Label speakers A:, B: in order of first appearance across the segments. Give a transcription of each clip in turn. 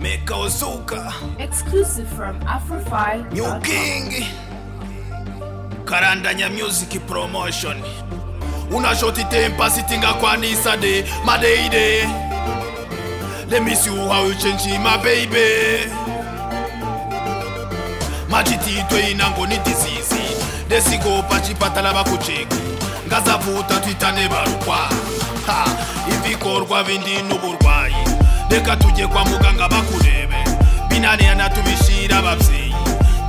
A: Meka Ozuka,
B: exclusive from Afrofi.
A: New King, Karandanya Music Promotion. Unashoti tempa sitinga kwa nisade, madeide. Let me see how you change it, my baby. Machititwe inango ni disease. Desikopa chipatala bakucheki. Ngazavuta twitane barukwa. Ha, ibikorwa bindi n'uburwayi. Reka tujye kwa muganga bakurebe. Binanirana tubishira ababyeyi.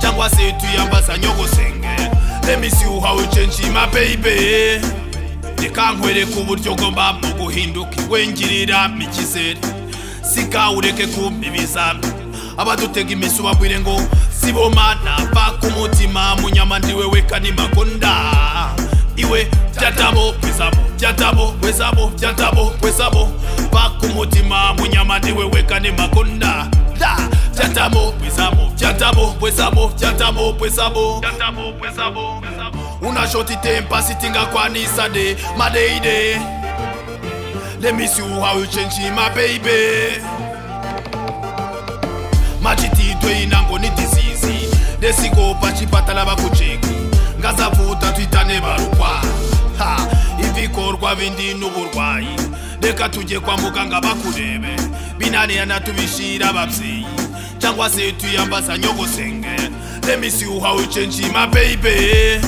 A: Cyangwa se tuyambaza nyogosenge. Let me see how you change it, my baby. reka nkwereka uburyo ugomba mu guhinduka wengirira mikizere sika ureke kumbibiza abadutega imisi ubabwire ngo siboma nava ku mutima munyama ndiwe wekani magonda iwe byatabo kwezabo byatabo kwezabo byatabo kwezabo va ku mutima munyama ndiwe wekani magonda da byatabo kwezabo byatabo kwezabo byatabo kwezabo byatabo kwezabo kwezabo unashoti tempa sitinga kwanisa de madeide let me see how you change it, my baby machititwe inango ni disease desikopa chipatala bakucheki ngazavuta twitane barukwa ha ibikorwa bindi n'uburwayi reka tujye kwa muganga bakurebe binanirana tubishira ababyeyi cyangwa se tuyambaza nyogosenge let me see how you change it, my baby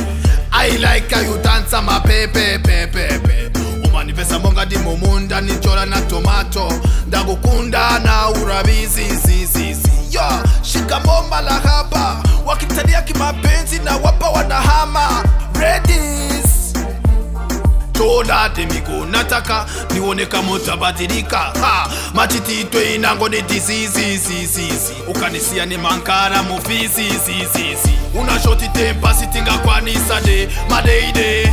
A: I like how you dance my baby baby baby umanifesta monga ndimumunda nichora na tomato ndakukunda na urabizi zizizi yo shikamomba la hapa wakitalia kimapenzi na wapa wanahama redis toda temiko nataka nione kama utabadilika ha machititwe inango ni dizizizizizi ukanisia ni mankara mufizizizizi unashoti tempa sitingakwanisa de madeide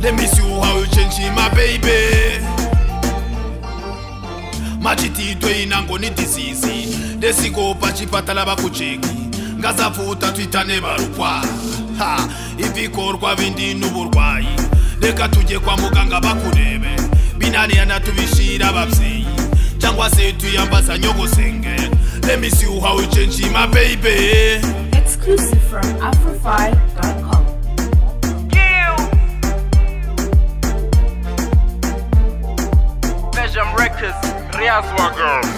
A: let me see how you change it, my baby machititwe inango ni disease desikopa chipatala bakucheki ngazavuta twitane barukwa ha ibikorwa bindi n'uburwayi reka tujye kwa muganga bakurebe binanirana tubishira ababyeyi cyangwa se tuyambaza nyogosenge let me see how you change it, my baby
B: Exclusive from Afrofi.com.
C: Records, Riaz Wagga.